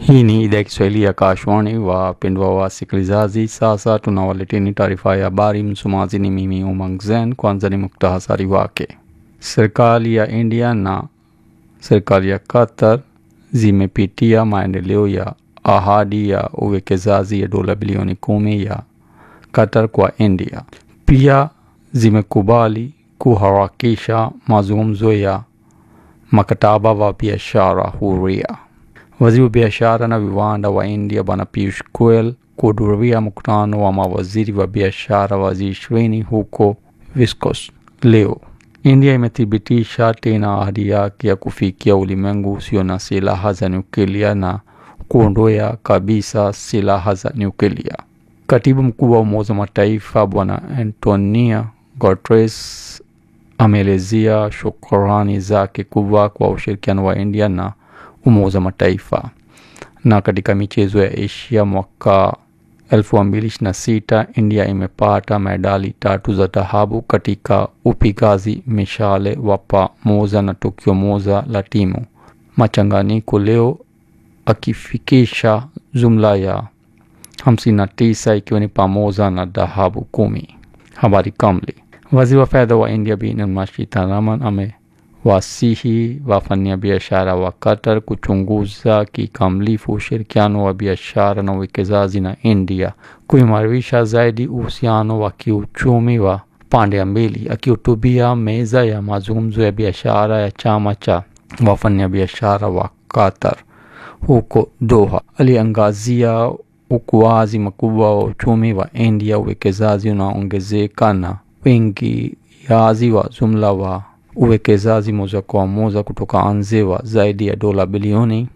Hii ni idhaa ya Kiswahili ya Kashwani. Wapendwa wasikilizaji, sasa tunawaleteni taarifa ya habari. Msomaji ni mimi Umang Zen. Kwanza ni muktasari wake. Serikali ya India na serikali ya Qatar zimepitia maendeleo ya ahadi ya uwekezaji ya dola bilioni kumi ya Qatar kwa India. Pia zimekubali kuharakisha mazungumzo ya mkataba wa biashara huria. Waziri wa biashara na viwanda wa India Bwana Piyush Goyal kuhudhuria mkutano wa mawaziri wa biashara wa G20 huko Viscos leo. India imethibitisha tena ahadi yake ya kufikia ulimwengu usio na silaha za nyuklia na kuondoa kabisa silaha za nyuklia. Katibu mkuu wa Umoja wa Mataifa Bwana Antonio Guterres ameelezea shukrani zake kubwa kwa ushirikiano wa India na Umoja wa Mataifa. Na katika michezo ya Asia mwaka 2026 India imepata medali tatu za dhahabu katika upigaji mishale wa pamoja na tukio moja la timu machanganyiko leo, akifikisha jumla ya 59 ikiwa ni pamoja na dhahabu kumi. Habari kamili. Waziri wa fedha wa India Bi Nirmala Sitharaman ame wasihi wafanyabiashara wa Qatar kuchunguza kikamilifu ushirikiano wa biashara na uwekezaji na India, kuimarisha zaidi uhusiano wa kiuchumi wa pande mbili. Akihutubia meza ya mazungumzo ya biashara ya chama cha wafanyabiashara wa Qatar huko Doha, aliangazia ukuaji mkubwa wa uchumi wa India, uwekezaji unaongezeka na uingiaji wa jumla wa uwekezaji moja kwa moja kutoka nje wa zaidi ya dola bilioni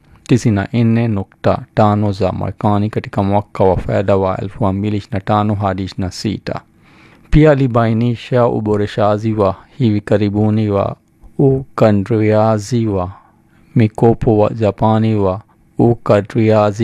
94.5 za Marekani katika mwaka wa fedha wa 2025 hadi 26. Pia alibainisha uboreshaji wa hivi karibuni wa ukadriaji wa mikopo wa Japani wa ukadriaji